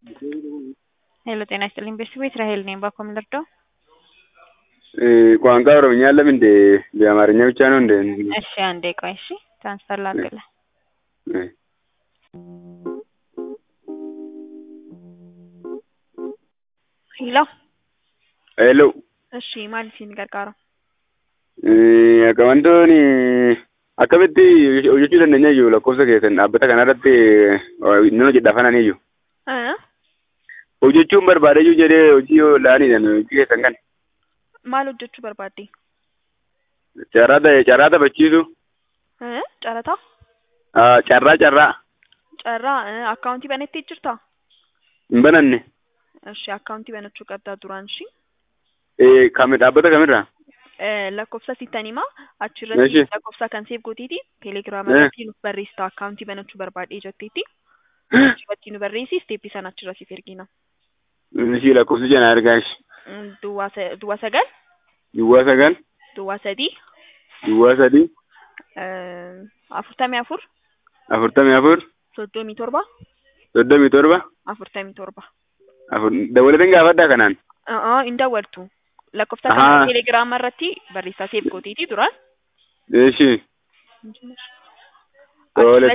ሄሎ ጤና ይስጥልኝ ቤተሰቦች እስራኤል ነኝ። ባኮም ልርዳው? ቋንቋ ኦሮምኛ አለም እንዴ? በአማርኛ ብቻ ነው እንዴ? እሺ አንዴ ቆይ። እሺ ትራንስፈር ላድርግልህ። ሄሎ ሄሎ እሺ maal isin gargaara? Wantoonni akkamitti hojjechuu dandeenya iyyuu lakkoofsa keessan dhaabbata kanarratti nama jedhafanan iyyuu. Hojjechuun barbaade iyyuu jedhee hojii yoo la'aniidhaan hojii keessan kan. Maal hojjechuu barbaadde? Carraa carraa taphachiisu. Carataa? Carraa carraa. Carraa akkaawuntii banettee jirtaa? Hin bananne. Ishi akkaawuntii banachuu qabdaa duraan ishii. Kami dhaabbata kamirraa? lakkoofsa sittan himaa achirratti lakkoofsa kan seef gooteeti teelegiraama irratti nuuf barreessita akkaawuntii banachuu barbaadhee jetteetti achirratti nu barreessi isteeppii sana achirra siif ergina. Ishii lakkoofsi jana argaa ishi. Duwwaa sagal. Duwwaa sagal. Duwwaa sadii. Duwwaa sadii. Afurtamii afur. Afurtamii afur. Soddomii torba. Soddomii torba. Afurtamii torba. Afur dabalataan gaafadhaa kanaan. Hin daawwattu. lakkoofsa kana teelegiraama irratti barreessaa seef gooteeti duraan. Eeshi. Tole